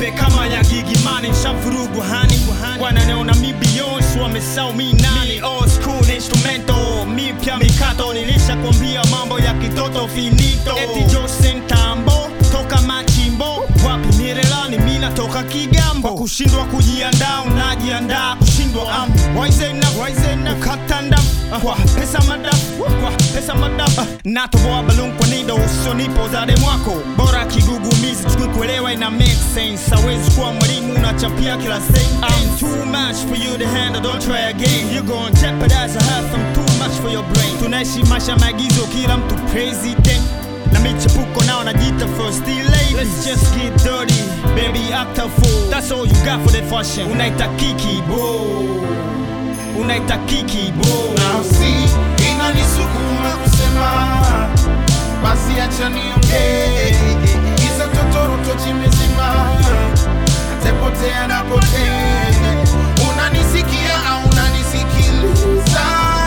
nipe kama ya gigimani nshavurugu hani wananiona mi Beyonce wamesau mi nani old school instrumento mipya mikato nilishakwambia mambo ya kitoto finito eti Jose Ntambo toka machimbo wapi mirelani mi natoka Kigambo kwa kushindwa kujiandaa unajiandaa kushindwa am waizena waizena katanda kwa pesa madafu kwa pesa madafu natoboa balloon kwa nido usonipo zade mwako bora kigugumizi tukikuelewa ina make sense hawezi kuwa mwalimu unachapia kila sentence I'm too much for you to handle don't try again you gon' jeopardize a half I'm too much for your brain tunaishi maisha maagizo kila mtu president na michepuko nao najiita first lady let's just get dirty baby act a fool that's all you got for the fashion unaita kiki bro unaita kiki bro nafsi inanisukuma kusema basi acha niongee giza totoro tochi mezima atepotea napotea unanisikia au unanisikiliza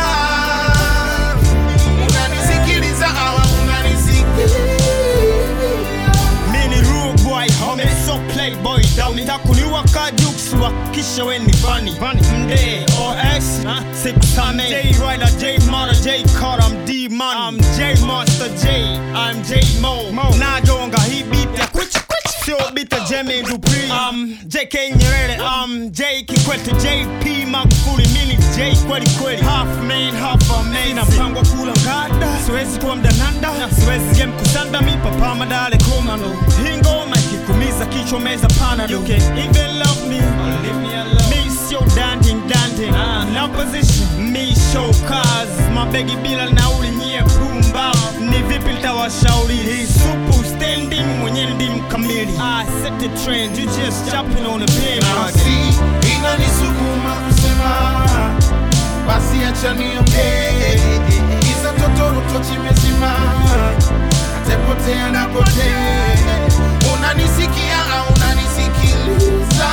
unanisikiliza au unanisikiliza Mini rude boy, homie, so playboy dummy Takuniwa ka jukes, wakisha we ni funny Mde, OX, six time J Ryder, J Mara, J Carter, I'm D Money I'm J Monster J, I'm J Mo Najonga hii beat ya kwichi kwichi Sio beat ya Jemmy Dupri um, JK Nyerere, um, J Kikwete, JP Magufuli Mini J kweli kweli Half man, half amazing Na mpango wa kula ngada Siwezi kuwa mdananda Siwezi game kusanda mi papa madale komando Hii ngoma ikikumiza kichwa meza pana You can even love me Me sio danding danding Na position Me show cars Mabegi bila nauli nyie pumba Ni vipi litawashauri Hii supu standing mwenye ndi mkamili I set the trend You just jumping on the pin nafsi inanisukuma kusema basi acha niongee giza totoro tochi mezima atepotea napotea unanisikia au unanisikiliza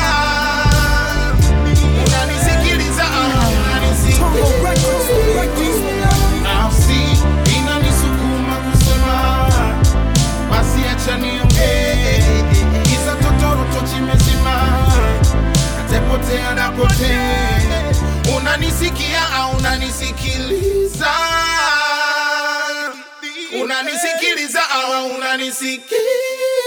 unanisikiliza au unanisikiliza nafsi inanisukuma kusema basi acha niongee giza totoro tochi mezima atepotea napotea unanisikia au unanisikiliza unanisikiliza au unanisikiliza